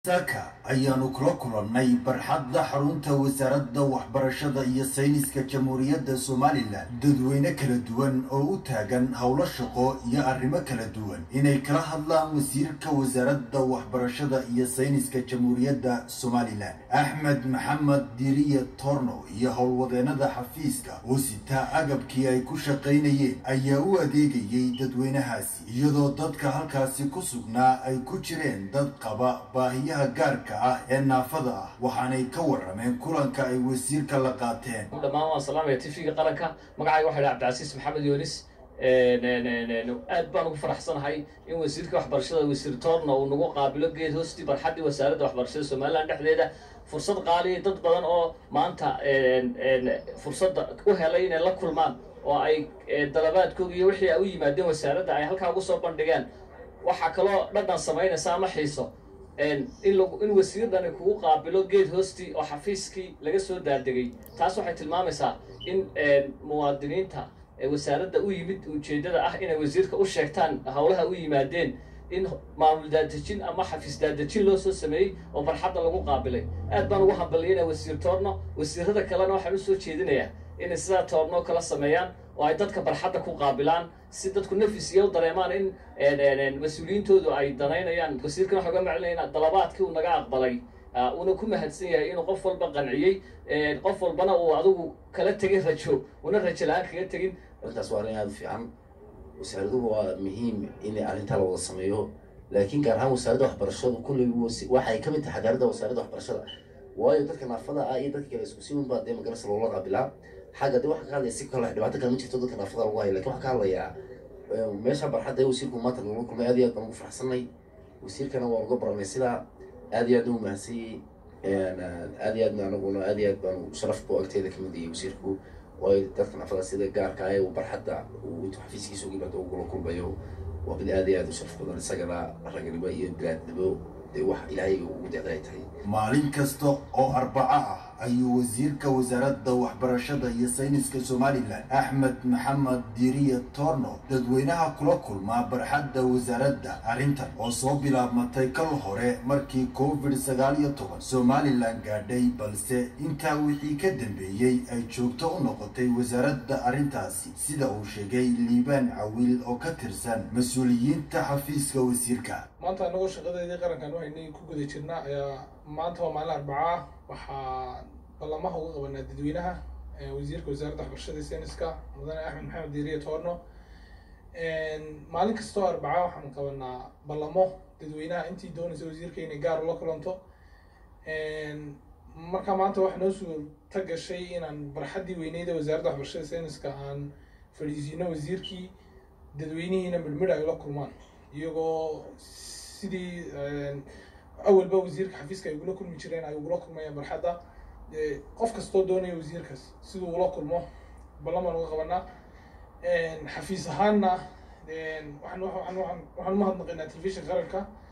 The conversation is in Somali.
saaka ayaanu kula kulannay barxadda xarunta wasaaradda waxbarashada iyo sayniska jamhuuriyadda somalilan dadweyne kala duwan oo u taagan howlo shaqo iyo arrimo kala duwan inay kala hadlaan wasiirka wasaaradda waxbarashada iyo sayniska jamhuuriyadda somalilan axmed maxamed diriye torno iyo howlwadeenada xafiiska oo sitaa agabkii ay ku shaqaynayeen ayaa u adeegayay dadweynahaasi iyadoo dadka halkaasi ku sugnaa ay ku jireen dad qaba baahiya gaarka ah ee naafada ah waxaanay ka warameen kulanka ay wasiirka la qaateen dhammaan waan salaamaya tv-ga qaranka magacayga waxa dhaha cabdicasiis maxamed yoonis aad baan ugu faraxsanahay in wasiirka waxbarashada wasiir toorna uu nagu qaabilo geed hoostii barxaddii wasaaradda waxbarashada somalilan dhexdeeda fursad qaaliya dad badan oo maanta fursadda u helay inay la kulmaan oo ay dalabaadkooga iyo wixii ay u yimaadeen wasaaradda ay halkaa ugu soo bandhigeen waxaa kaloo dhadhan samaynaysa ama xiiso in in wasiirdani kugu qaabilo geed hoostii oo xafiiskii laga soo daadegay taas waxay tilmaamaysaa in muwaadiniinta wasaaradda u yimid ujeeddada ah inay wasiirka u sheegtaan howlaha u yimaadeen in maamul daadejin ama xafiis daadejin loo soo sameeyey oo barxadda lagu qaabilay aad baan ugu hambaliyana wasiir toorno wasiirada kalena waxaan usoo jeedinayaa inay sidaa toorno kala sameeyaan oo ay dadka barxadda ku qaabilaan si dadku nafis iyo u dareemaan in mas-uuliyiintoodu ay danaynayaan wasiirkan waxa uga maclinayna dalabaadkii uu naga aqbalay uuna ku mahadsan yahay inuu qof walba qanciyey qof walbana uu adigu kala tegay rajo una rajo la-aan kaga tegin arrintaas waa arrin aada u fiican wasaaraduhu waa muhiim in arrintaa la wada sameeyo laakiin gaar ahaan wasaaradda waxbarashadu kulley waxay ka mid tahay xadaaradda wasaaradda waxbarashada waayo dadka naafada ah iyo dadka kale isku si unbaa dee magarasa loola qaabilaa xagga de waxa ka hadlaya si kale dhibaato kale ma jirto dadka naafada lagu hayo lakin waxaa ka hadlayaa meesha barxadda ee wasiirku maanta nagula kulmay aad iyo aad baan ugu faraxsanay wasiirkana waa uga baranay sidaa aad iyo aad u mahadsanyi aad iyo aadna anaguna aad iyo aad baan sharaf bu agteeda kamid yahay wasiirku waayo dadka naafada sida gaarka ah ee uu barxadda uu intuu xafiiskiisa uga yimaado ugula kulmayo waa mid aad iyo aad u sharaf badan isagana raganimo iyo bilaadnimo dee wax ilaahay ugu deeqda ay tahay maalin kasta oo arbaco ah ayuu wasiirka wasaaradda waxbarashada iyo sayniska somalilan axmed maxamed diriye torno dadweynaha kula kulmaa barxadda wasaaradda arrintan oo soo bilaabmatay kal hore markii covid sagaal iyo toban somalilan gaadhay balse intaa wixii ka dambeeyey ay joogto u noqotay wasaaradda arrintaasi sida uu sheegay liibaan cawiil oo ka tirsan mas-uuliyiinta xafiiska wasiirka maanta anagoo shaqadeedii qarankan waxaynay ku guda jirnaa ayaa maanta waa maalin arbacaa waxaa ballamaha uga qabanaa dadweynaha wasiirka wasaaradda waxbarashada sayniska mudane axmed maxamed diiriye toorno maalin kastoo arbacaa waxaan qabanaa ballamo dadweynaha intii doonaysa wasiirka inay gaar ula kulanto marka maanta waxaa noo suurta gashay inaan barxaddii weyneyda wasaaradda waxbarashada sayniska aan fadhiisiino wasiirkii dadweynihiina midhmidh ay ula kulmaan iyagoo sidii awalba wasiirka xafiiska ay ugula kulmi jireen ay ugula kulmayaan barxadda qof kastoo doonaya wasiirkaas siduu ula kulmo ballamaan uga qabanaa xafiis ahaanna waxaan waxaan waxaan umahadnaqaynaa telefishin qaranka